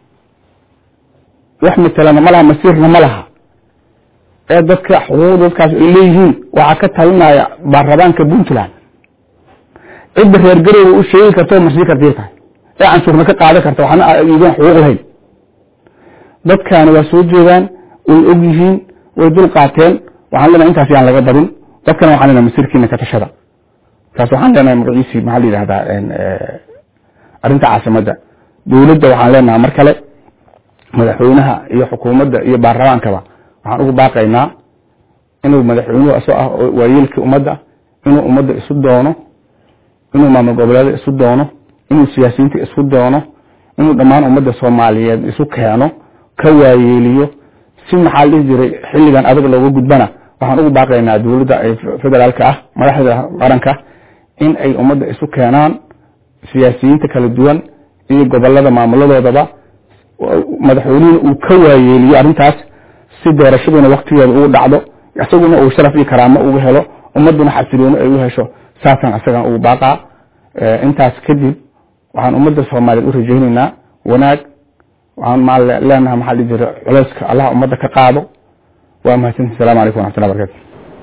wax matelana ma laha masiirna ma laha ee dadka xuquuqda dadkaas ay leeyihiin waxaa ka talinaya baarlamaanka puntland cidda reer garowe u sheegi karta oo marsii kartii tahay ee canshuurna ka qaadan karta waxna idan xuquuq lahayn dadkaani waa soo jeedaan way og yihiin way dul qaateen waxaan leenahay intaas yaan laga badin dadkana waxaan leenahay masiirkiina ka tashada taas waxaan leenahay magaciisii maxaa la yidhahdaa arrinta caasimadda dowladda waxaan leenahay mar kale madaxweynaha iyo xukuumadda iyo baarlamaankaba waxaan ugu baaqaynaa inuu madaxweynuhu isoo ah waayeelkii ummadda inuu ummadda isu doono inuu maamul goboleeda isu doono inuu siyaasiyiinta isu doono inuu dhammaan ummadda soomaaliyeed isu keeno ka waayeeliyo si maxaa la dhihi jiray xilligan adag looga gudbana waxaan ugu baaqaynaa dowladda federaalka ah madaxda qaranka in ay ummadda isu keenaan siyaasiyiinta kala duwan iyo gobolada maamuladoodaba madaxweynuhuna uu ka waayeeliyo arrintaas si doorashaduna waktigeeda ugu dhacdo isaguna uu sharaf iyo karaamo uga helo ummaduna xasilooni ay u hesho saasaan isagan ugu baaqaa intaas kadib waxaan ummadda soomaaliyeed u rajaynaynaa wanaag waxaan maa leenahay maxaa la jira culeyska allah ummadda ka qaado waa mahadsanti asalamu calaykum waraxmatullahi barakatu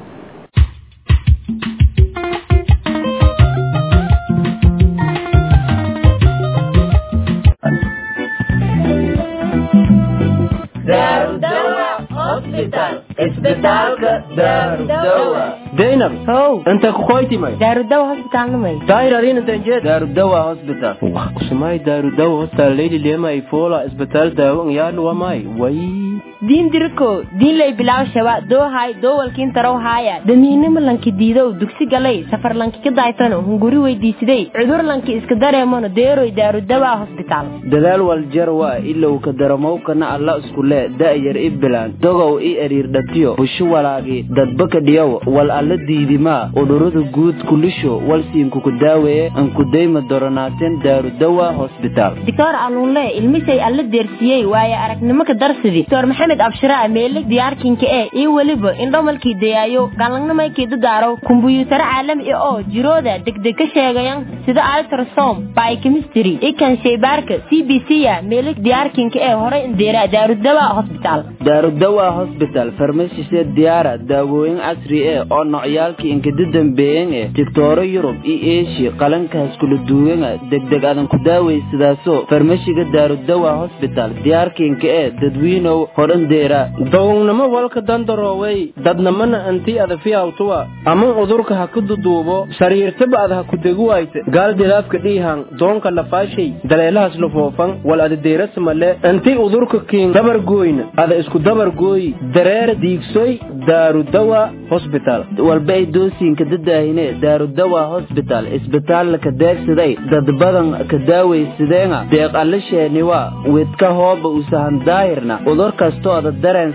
zainab
how
inta kukoytimay
daarudawa hospitalnimay
dairarinantanjed daarudawa hospital usumay daarudawa hospital leyli lema ifola isbitaal daawo yaadlu wamay way
diin diriko diin lay bilaw shaba doohay doowalkiin tarow haaya damiinimo lanki diidow dugsi galay safar lanki ka daaytano hunguri weydiisiday cudur lanki iska dareemano deeroy daarudawa hospital
dadaal waljarwa ilow ka daramowkana alla iskule da'yar i bilaan dogow i eriir dhatiyo busho walaagi dadbaka dhiyow wal alla diidimaa udhurada guud kulisho walsiinkuku daaweeye ankudayma doronaateen daarudawa hosbitaal
doctor aluunle ilmisay alla deersiyey waaye aragnimo ka darsidi doctor maxamed maxamed abshira meelig diyaarkinka ee iyo weliba indhomalkii dayaayo galangnamaykii dadaaro kumbuyuutaro caalami ah oo jirooda degdeg ka sheegayan sida altrasom biochemistry ikan shaybaarka c b c a meelig diyaarkinka ee horey indeera daarudawa hosbitaal
daarudawa hosbital farmashisee diyaara daawooyin casri eh oo nocyaalkii inkada dambeeyan eh digtooro yurub iyo eeshiya qalankaas kula duwanga degdeg adan ku daawaysadaaso farmashiga daarudawa hosbital diyaarkiinka ee dadwiinow horandeera
dogownimo walka dandaroowey dadnamana anti adafiyawtuwa ama udurka ha ku duduubo sariirtaba ad ha ku deguwayte gaal dilaafka dhiihan doonka lafaashay daleelahaas lafoofan wal adadeerasamale anti udurka kiin dabargooyna ada isku dabargooyi dareer diigsoy daarudawa hosbital
walba ay doosiinka dadaahine daarudawa hosbital isbitaalla ka deegsaday dad badan ka daawaysadeenga deeq allasheeniwa wedka hooba usahan daahirna udur kastoo ada dareen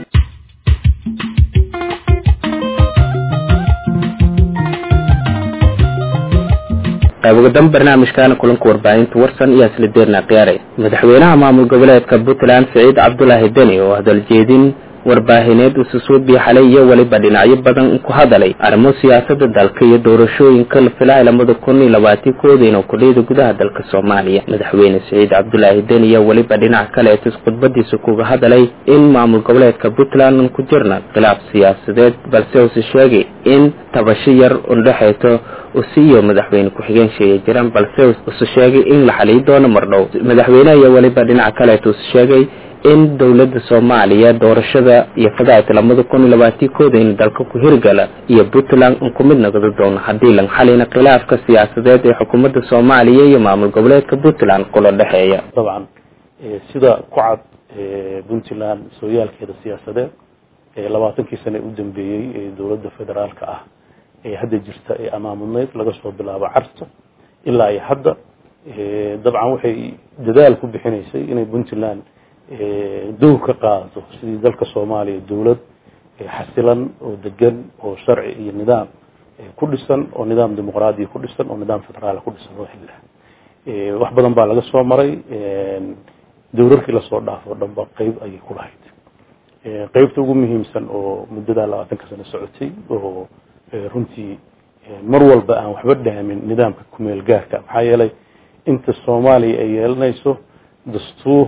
qaybogadan barnaamijkaana kulanka warbaahinta warsan iyo isla deerna khiyaaray madaxweynaha maamul goboleedka puntland siciid cabdulaahi deni oo hadaljeedin warbaahineed ususuubii xalay iyo weliba dhinacyo badan ku hadalay arrimo siyaasada dalka iyo doorashooyinka la filaya lamada kun iyo labaatii kooda inuu kudhiyada gudaha dalka soomaaliya madaxweyne siciid cabdulaahi deni iyo weliba dhinac kaleetis khudbadiisa kuga hadalay in maamul goboleedka puntland ku jirna khilaaf siyaasadeed balse use sheegay in tabasho yar undhexeyto usiiyo madaxweyne ku-xigeen sheegay jiraan balse use sheegay in la xaliyi doono mardhow madaxweyneha iyo weliba dhinac kaleeta use sheegay in dowladda soomaaliya doorashada iyo fadaayta lamada kun iyo labaatii kooda in dalka ku hirgala iyo puntland un ku mid noqdo doono haddii lan xalina khilaafka siyaasadeed ee xukuumadda soomaaliya iyo maamul goboleedka puntland kula dhexeeya
dabcan sida ku cad puntland sooyaalkeeda siyaasadeed labaatankii sane u dambeeyey ee dowladda federaalka ah ee hadda jirta ee amaamudneyd laga soo bilaabo carto ilaa iyo hadda dabcan waxay dadaal ku bixinaysay inay puntland dowr ka qaadato sidii dalka soomaaliya dowlad xasilan oo degan oo sharci iyo nidaam ku dhisan oo nidaam dimuqraadiya ku dhisan oo nidaam federaal ku dhisan loo xili lahaa wax badan baa laga soo maray dowrarkii lasoo dhaafo dhanba qeyb ayay ku lahayd qeybta ugu muhiimsan oo muddadaa labaatanka sano socotay oo runtii mar walba aan waxba dhaamin nidaamka kumeel gaarka maxaa yeelay inta soomaaliya ay yeelanayso dastuur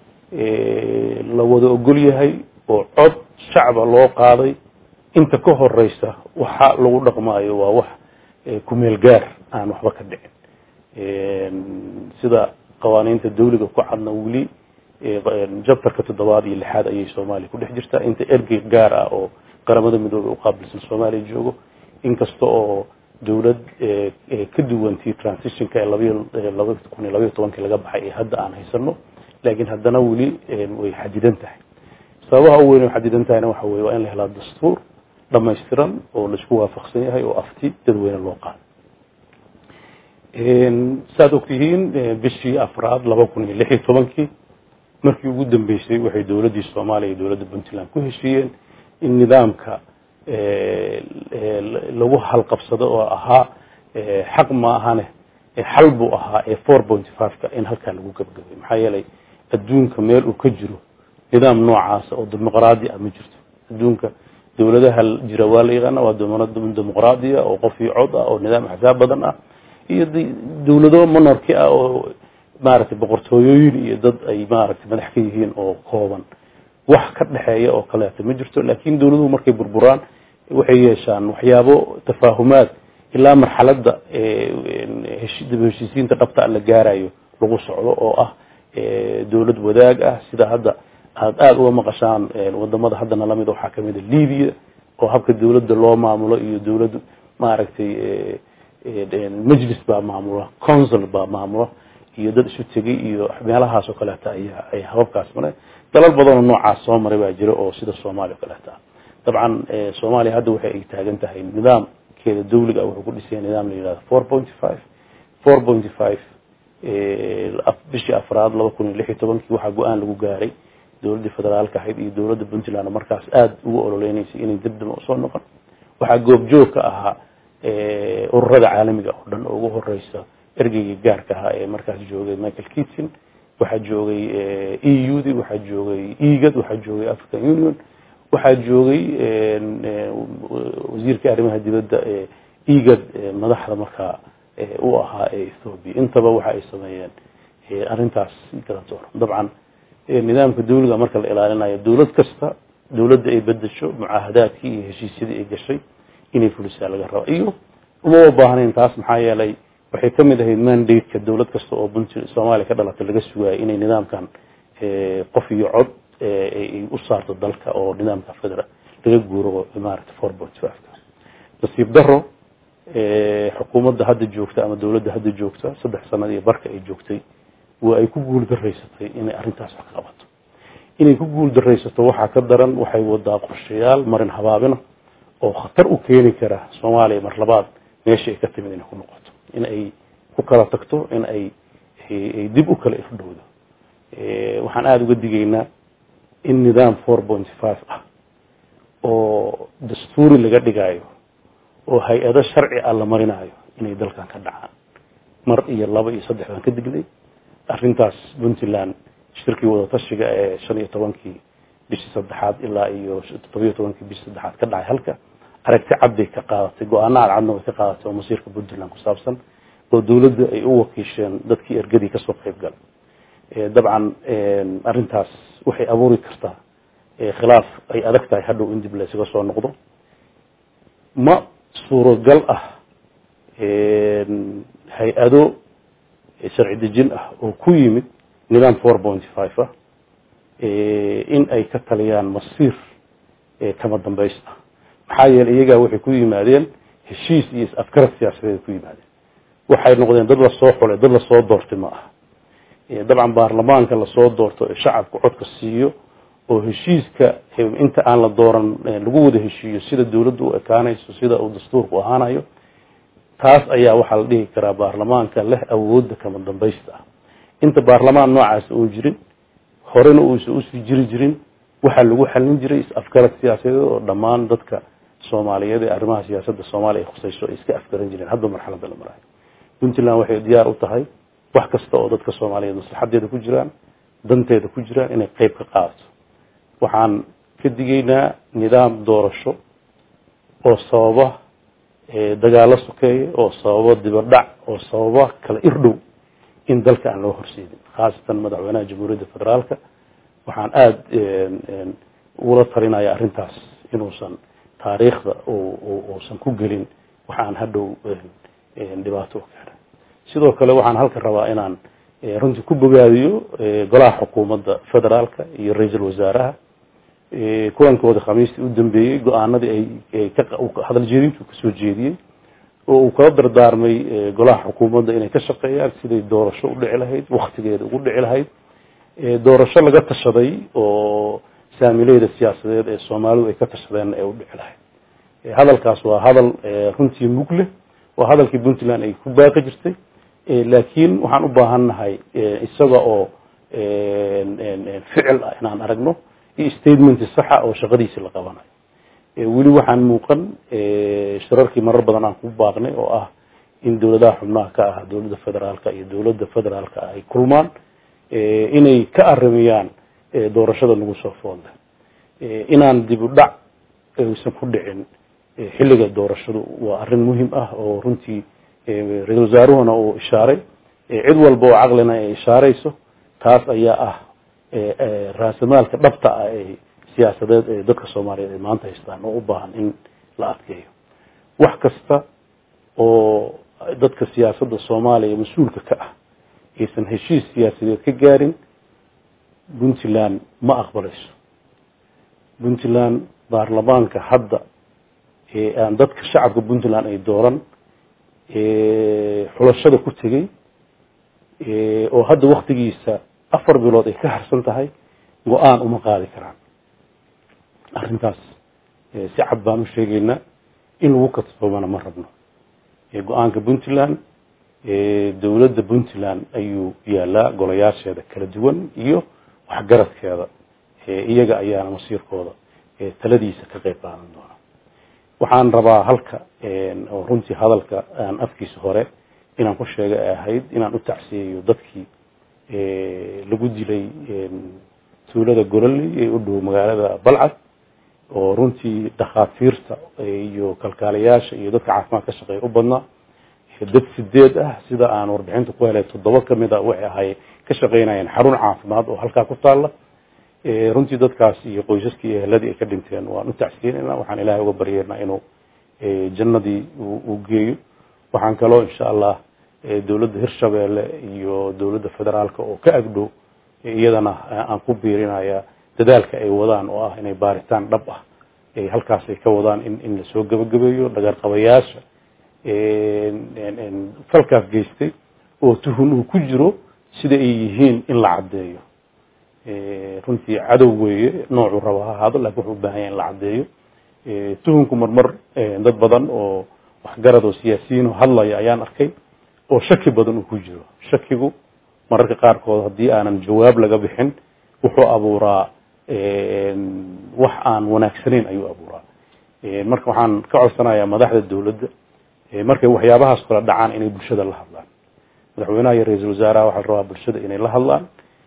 la wada ogol yahay oo cod shacba loo qaaday inta ka horeysa waxa lagu dhaqmaayo waa wax kumeel gaar aan waxba ka dhicin sida qawaaniinta dawliga ku cadna weli jabtarka toddobaad iyo lixaad ayay soomaaliya ku dhex jirtaa inta ergey gaar ah oo qaramada midoobey uqaabilsan soomaaliya joogo inkasta oo dowlad ka duwantii transitionka ee laba kun iyo labaiyo tobankii laga baxay ee hadda aan haysano laakiin haddana weli way xadidan tahay sababaha u weyn way xadidan tahayna waxa weye waa in la helaa dastuur dhamaystiran oo laisku waafaqsan yahay oo afti dadweyne loo qaado saad ogtihiin bishii afraad laba kun iyo lix iyo tobankii markii ugu dambeysay waxay dowladdii soomaaliya iyo dowladda puntland ku heshiiyeen in nidaamka lagu halqabsado oo ahaa xaq ma ahane xal buu ahaa ee four point fiveka in halkaa lagu gabgabay maxaa yeelay adduunka meel uu ka jiro nidaam noocaasa oo dimuqraadi ah ma jirto adduunka dowladaha jira waa la yaqaana waa dimuqraadiya oo qof iyo cod ah oo nidaam axsaab badan ah iyo dowlado monarki ah oo maaragtay boqortooyooyin iyo dad ay maaragtay madax ka yihiin oo kooban wax ka dhexeeya oo kaleeto ma jirto laakiin dowladuhu markay burburaan waxay yeeshaan waxyaabo tafaahumaad ilaa marxaladda heshiisiinta dhabta la gaarayo lagu socdo oo ah dowlad wadaag ah sida hadda aada aada uga maqashaan wadamada haddana lamid waxaa kamid a libya oo habka dowladda loo maamulo iyo dowlad maaragtay majlis baa maamula council baa maamula iyo dad isu tegay iyo meelahaas oo kaleeta ayaa ay hababkaas mareen dalal badanoo noocaas soo maray baa jira oo sida soomaaliya o kaleeta ah dabcan soomaaliya hadda waxay ay taagan tahay nidaamkeeda dawliga wuxuu ku dhisaya nidaam la yihahdo four point five four point five bishii afraad laba kun iyo lix iyo tobankii waxaa go-aan lagu gaaray dowladdii federaalka ahayd iyo dowladda puntland markaas aada ugu ololeynaysay inay dibdaba usoo noqon waxaa goobjoog ka ahaa ururada caalamiga oo dhan oo ugu horeysa ergeygii gaarka ahaa ee markaas joogay michael kitson waxaa joogay e u d waxaa joogay egad waxaa joogay african union waxaa joogay wasiirka arrimaha dibadda egad madaxda markaa u ahaa ee ethoobia intaba waxa ay sameeyeen arrintaas garantoor dabcan nidaamka dawliga marka la ilaalinayo dawlad kasta dawladda ay bedesho mucaahadaadkii iyo heshiisyadii ay gashay inay fulisaa laga raba iyo uma baahnayn taas maxaa yeelay waxay ka mid ahayd mandate-ka dawlad kasta oo puntland soomaaliya ka dhalatay laga sugayo inay nidaamkan qof iyo cod ay u saarto dalka oo nidaamka federal laga guuro maarata four point five nasiib daro xukuumadda hadda joogta ama dawladda hadda joogta saddex sanad iyo barka ay joogtay waa ay ku guul daraysatay inay arrintaas wax ka qabato inay ku guul daraysato waxaa ka daran waxay wadaa qorshayaal marin habaabina oo khatar u keeni kara soomaaliya mar labaad meesha ay ka timid inay ku noqoto in ay ku kala tagto in ay ay dib u kala ifdhowdo waxaan aada uga digaynaa in nidaam four point five ah oo dastuuri laga dhigayo oo hay-ado sharci ah la marinayo inay dalkan ka dhacaan mar iyo laba iyo saddex baan ka dignay arrintaas puntland shirkii wadatashiga ee shan iyo tobankii bishii saddexaad ilaa iyo toddobiyo tobankii bishii saddexaad ka dhacay halka aragti cad bay ka qaadatay go-aano cadcadna way ka qaadatay oo masiirka puntland ku saabsan oo dawladda ay u wakiisheen dadkii ergadii kasoo qayb galay dabcan arrintaas waxay abuuri kartaa khilaaf ay adag tahay hadhow in dib laysaga soo noqdo ma suuragal ah hay-ado sharci dejin ah oo ku yimid nidaam four point five ah in ay ka taliyaan masiir kama dambays ah maxaa yeeley iyagaa waxay ku yimaadeen heshiis iyo is-afgarad siyaasadeed ku yimaadeen waxay noqdeen dad lasoo xulay dad lasoo doortay ma aha dabcan baarlamaanka lasoo doorto ee shacabka codka siiyo oo heshiiska inta aan la dooran lagu wada heshiiyo sida dawladdu u ekaanayso sida uu dastuurku ahaanayo taas ayaa waxaa la dhihi karaa baarlamaanka leh awoodda kama dambaysta ah inta baarlamaan noocaas uun jirin horena uusan usii jiri jirin waxaa lagu xalin jiray is-afgarad siyaasadeed oo dhammaan dadka soomaaliyeed ee arrimaha siyaasadda soomaaliya ay khusayso ay iska afgaran jireen hadba marxaladda la marayo puntland waxay diyaar u tahay wax kasta oo dadka soomaaliyeed maslaxadeeda ku jiraan danteeda ku jiraan inay qeyb ka qaadato waxaan ka digaynaa nidaam doorasho oo sababa dagaalo sokeeye oo sababa dibadhac oo sababa kala irdhow in dalka aan loo horseedin khaasatan madaxweynaha jamhuuriyadda federaalka waxaan aada ugula talinaya arrintaas inuusan taariikhda uusan ku gelin waxaan hadhow dhibaato u keena sidoo kale waxaan halka rabaa inaan runtii ku bogaadiyo golaha xukuumadda federaalka iyo ra-iisul wasaaraha kulankooda khamiistii u dambeeyey go-aanadii ay hadal jeedintu kasoo jeediyey oo uu kala dardaarmay golaha xukuumadda inay ka shaqeeyaan siday doorasho u dhici lahayd waktigeeda ugu dhici lahayd doorasho laga tashaday oo saamileyda siyaasadeed ee soomaalidu ay ka tashadeen ee u dhici lahayd hadalkaas waa hadal runtii mug leh waa hadalkii puntland ay ku baaqi jirtay laakiin waxaan u baahannahay isaga oo ficil ah inaan aragno iyo statement saxa oo shaqadiisi la qabanayo weli waxaan muuqan shirarkii marar badan aan ku baaqnay oo ah in dawladaha xubnaha ka ah dawladda federaalka iyo dawladda federaalka ay kulmaan inay ka arimiyaan doorashada lagu soo foolda inaan dib u dhac aysan ku dhicin xilliga doorashadu waa arrin muhim ah oo runtii ra-isul wasaaruhuna uu ishaaray cid walba oo caqlina ay ishaarayso taas ayaa ah raasamaalka dhabta ah ee siyaasadeed ee dadka soomaaliyeed ay maanta haystaan oo u baahan in la adkeeyo wax kasta oo dadka siyaasadda soomaaliya mas-uulka ka ah aysan heshiis siyaasadeed ka gaarin puntland ma aqbalayso puntland baarlamaanka hadda ee aan dadka shacabka puntland ay dooran xulashada ku tegey oo hadda waktigiisa afar bilood ay ka harsan tahay go-aan uma qaadi karaan arrintaas si cad baan u sheegaynaa in lagu kasbamana ma rabno go-aanka puntland dawladda puntland ayuu yaalaa golayaasheeda kala duwan iyo waxgaradkeeda iyaga ayaana masiirkooda taladiisa ka qeyb qaadan doona waxaan rabaa halka oo runtii hadalka aan afkiisa hore inaan ku sheega ay ahayd inaan u tacsiyeeyo dadkii lagu dilay tuulada gololey ee u dhow magaalada balcad oo runtii dhakhaatiirta iyo kalkaalayaasha iyo dadka caafimaad ka shaqeeya u badnaa dad sideed ah sida aan warbixinta ku helay toddoba kamid a waxay ahay ka shaqeynayeen xarun caafimaad oo halkaa ku taala runtii dadkaas iyo qoysaskii iyo eheladii ay ka dhinteen waan u tacsiinayna waxaan ilaahay uga baryeernaa inuu jannadii uu geeyo waxaan kaloo insha allah dowladda hirshabeelle iyo dowladda federaalka oo ka agdhow iyadana aan ku biirinaya dadaalka ay wadaan oo ah inay baaritaan dhab ah halkaas ay ka wadaan in in lasoo gabagabeeyo dhagarqabayaasha falkaas geystay oo tuhun uu ku jiro sida ay yihiin in la caddeeyo runtii cadow weeye noocuu raba ha ahaado lakin wuxuu u baahan yahay in la caddeeyo tuhunku marmar dad badan oo waxgarad oo siyaasiyiin oo hadlaya ayaan arkay oo shaki badan uu ku jiro shakigu mararka qaarkood haddii aanan jawaab laga bixin wuxuu abuuraa wax aan wanaagsanayn ayuu abuuraa marka waxaan ka codsanayaa madaxda dowladda markay waxyaabahaas kala dhacaan inay bulshada la hadlaan madaxweynaha iyo ra-iisul wasaaraha waxaa la rabaa bulshada inay la hadlaan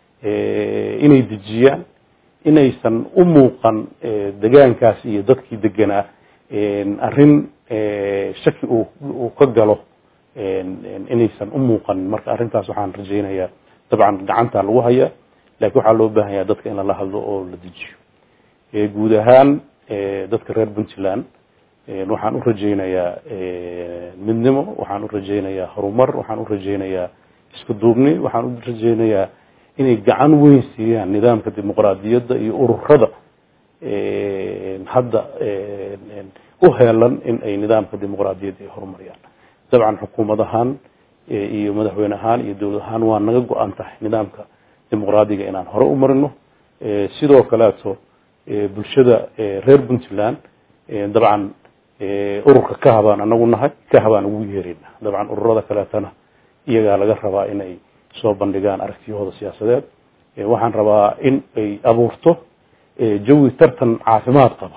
inay dejiyaan inaysan u muuqan degaankaas iyo dadkii deganaa arrin shaki uu ka galo inaysan u muuqanin marka arrintaas waxaan rajaynayaa dabcan gacanta lagu hayaa lakin waxaa loo baahan yaha dadka in lala hadlo oo la dejiyo guud ahaan dadka reer puntland waxaan u rajaynayaa midnimo waxaan u rajaynayaa horumar waxaan u rajaynayaa isku duubni waxaan u rajaynayaa inay gacan weyn siiyaan nidaamka dimuqraadiyadda iyo ururada hadda u heelan in ay nidaamka dimuqraadiyadda ay horumariyaan dabcan xukuumad ahaan iyo madaxweyne ahaan iyo dowlad ahaan waa naga go-an tahay nidaamka dimuqraadiga inaan hore u marino sidoo kaleeto bulshada reer puntland dabcan ururka ka habaan anagu nahay ka habaan ugu yeerina dabcan ururada kaleetana iyagaa laga rabaa inay soo bandhigaan aragtiyahooda siyaasadeed waxaan rabaa in ay abuurto jawi tartan caafimaad qaba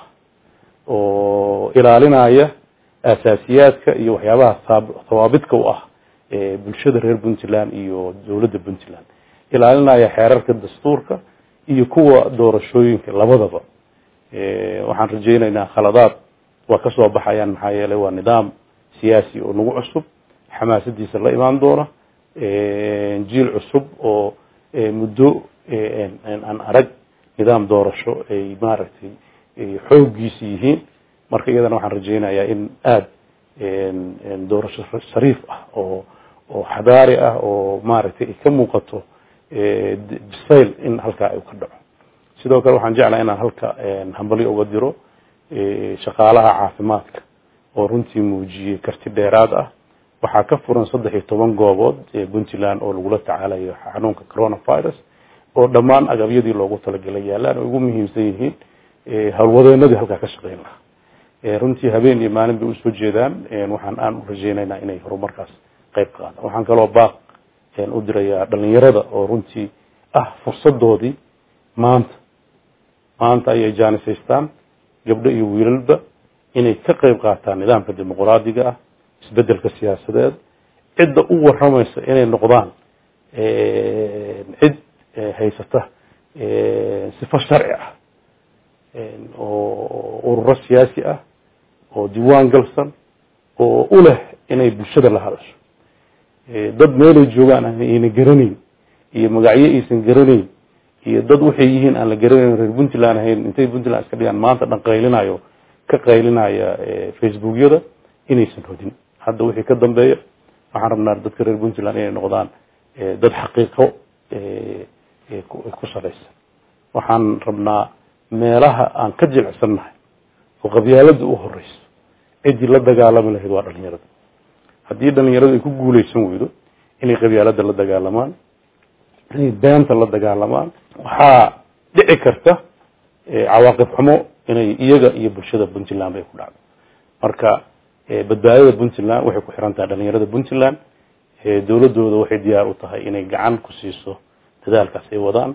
oo ilaalinaya asaasiyaadka iyo waxyaabaha hawaabidka u ah bulshada reer puntland iyo dowladda puntland ilaalinaya xeerarka dastuurka iyo kuwa doorashooyinka labadaba waxaan rajaynaynaa khaladaad waa kasoo baxayaan maxaa yeelay waa nidaam siyaasi oo nagu cusub xamaasadiisa la imaan doona jiil cusub oo muddo aan arag nidaam doorasho ay maaragtay xooggiisi yihiin marka iyadana waxaan rajaynayaa in aada doorasho shariif ah oo oo xadaari ah oo maaragtay ay ka muuqato bisayl in halkaa ay ka dhaco sidoo kale waxaan jeclaha inaan halka hambalyo uga diro shaqaalaha caafimaadka oo runtii muujiyey karti dheeraad ah waxaa ka furan saddex iyo toban goobood ee puntland oo lagula tacaalayo xanuunka coronavirus oo dhammaan agabyadii loogu talagalay yaalaan oo ugu muhiimsan yihiin howlwadeenadii halkaa ka shaqeyn lahaa runtii habeen iyo maalin bay usoo jeedaan waxaan aan u rajaynaynaa inay horumarkaas qayb qaadaan waxaan kaloo baaq u dirayaa dhalinyarada oo runtii ah fursadoodii maanta maanta ayay jaanisaystaan gabdho iyo wiilalba inay ka qayb qaataan nidaamka dimuqraadiga ah isbedelka siyaasadeed cidda u waramaysa inay noqdaan cid haysata sifo sharci ah oo ururo siyaasi ah oo diiwaan galsan oo u leh inay bulshada la hadasho dad meelay joogaan ayna garanayn iyo magacyo aysan garanayn iyo dad waxay yihiin aan la garanayn reer puntland ahayn intay puntland iska dhigaan maanta dhan qaylinayo ka qaylinaya facebookyada inaysan hodin hadda wixii ka dambeeya waxaan rabnaa dadka reer puntland inay noqdaan dad xaqiiqo ku salaysan waxaan rabnaa meelaha aan ka jilicsannahay oo qabyaalada u horeyso ciddii la dagaalami lahayd waa dhalinyarada haddii dhalinyaradu ay ku guuleysan weydo inay qabyaalada la dagaalamaan inay beenta la dagaalamaan waxaa dhici karta cawaaqib xumo inay iyaga iyo bulshada puntland bay ku dhacdo marka badbaadada puntland waxay ku xiran tahay dhalinyarada puntland dowladooda waxay diyaar u tahay inay gacan ku siiso dadaalkaas ay wadaan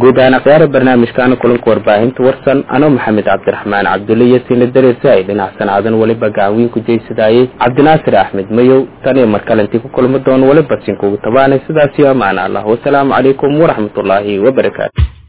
guud ahaan akhyaara barnaamijkaana kulanka warbaahinta warsan anoo maxamed cabdiraxmaan cabdulle iyo siina dareese ay dhinac sanaadan weliba gacanwiin ku jeysadaayey cabdinaasir axmed mayow tan iyo mar kale intii ku kulmi doono weliba sinkugu tabaanay sidaas iyo amaana allah wasalaamu calaykum waraxmatullaahi wabarakaatu